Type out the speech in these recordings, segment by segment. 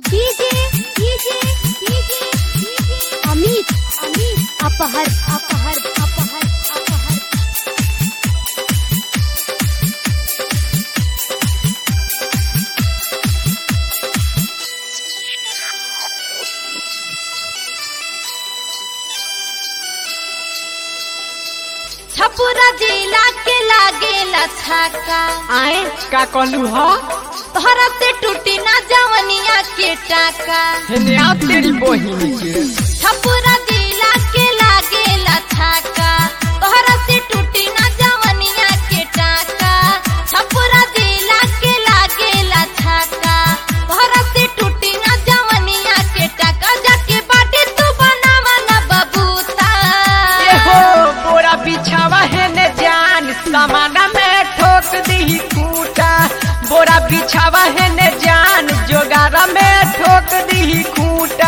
DJ DJ DJ Amit Amit अपहर अपहर अपहर अपहर छपुरा जिला के लागेला छाका आए का कहलू ह तोहरा से टूटी ना जवनिया के टाका हेने आ तेरी बहिनी के छपुरा जिला के लागेला छाका तोहरा से टूटी ना जवनिया के टाका छपुरा जिला के लागेला छाका तोहरा से टूटी ना जवनिया के टाका जाके बाटे तू बनावा ना बबूता ए हो बोरा बिछावा हेने जान समाना में ठोक दी खूटा बोरा बिछावा हेने जान जोगारा में ठोक दी खूटा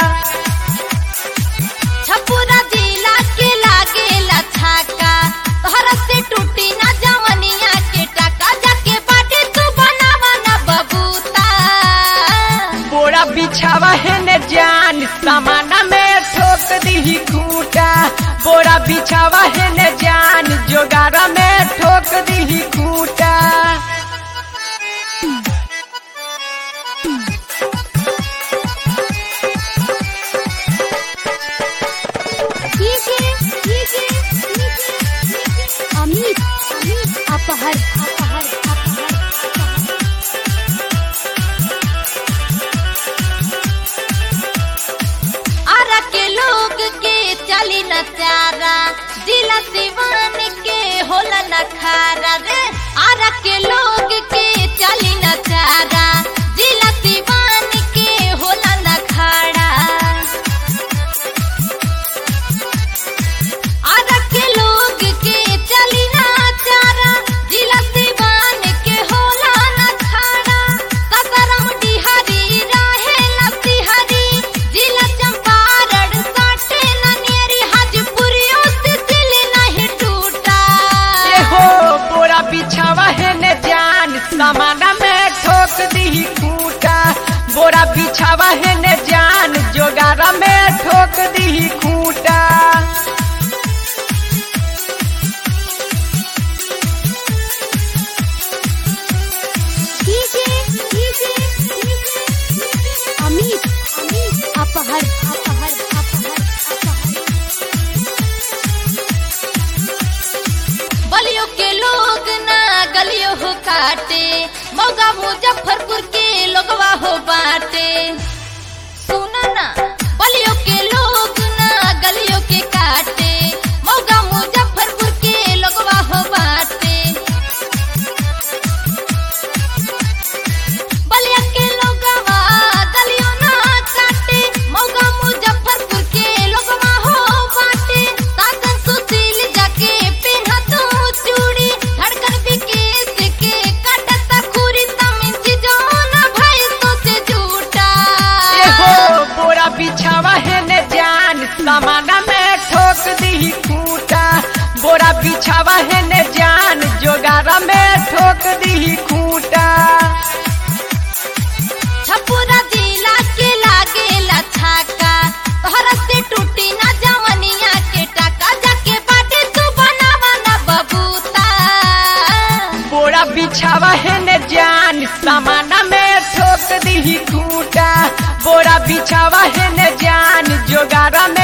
छपुरा जिला के लागेला छाका तोहरा से टूटी ना जवनिया के टाका जाके बाटे तू बनावा ना बबूता बोरा बिछावा हेने जान समाना में ठोक दी खूटा बोरा बिछावा हेने जान जोगारा में ठोक दी खूटा डीजे डीजे अमित अमित अपहर अपहर अपहर अपहर आरा के लोग के चली न चारा जिला दीवान के होला न खारा रे आरा के लोग के चली न चारा जिला दीवान के होला न खाड़ा आरा के लोग के चली ना चारा जिला दीवान के होला न खाड़ा कतरम डिहरी रहे लतिहरी जिला चंपारण साटे ननियरी हाजीपुरियों से दिल नहीं टूटा ए हो बोरा बिछावा हेने जान समाना में ठोक दी खूटा बोरा बिछावा हेने जान जोगारा में ठोक दी खूटा डीजे डीजे अमित अमित अपहर अपहर अपहर अपहर बलियों के लोग ना गलियों हो काटे मौगा मुजफ्फरपुर के लोगवा हो बाटे सुना ना बलियों के लोग ना गलियों के काटे मौगा मुजफ्फरपुर के लोगवा हो बाटे बलिया के लोगवा गलियों ना काटे मौगा मुजफ्फरपुर के लोगवा हो बाटे साधन सुशील जाके पेन्हा तू चूड़ी धड़कन विकेश के काटता खूरी तमिन चिजोना भाई तो से झूठा ए हो बोरा बिछावा हेने जान समाना में ठोक दी खूटा बोरा बिछावा हेने जान जोगारा में ठोक दी खूटा छपुरा जिला के लागेला छाका तोहरा से टूटी ना जवनिया के टाका जाके बाटे तू बनावा ना बबूता बोरा बिछावा हेने जान समाना में ठोक दी खूटा बोरा बिछावा हेने जान जोगारा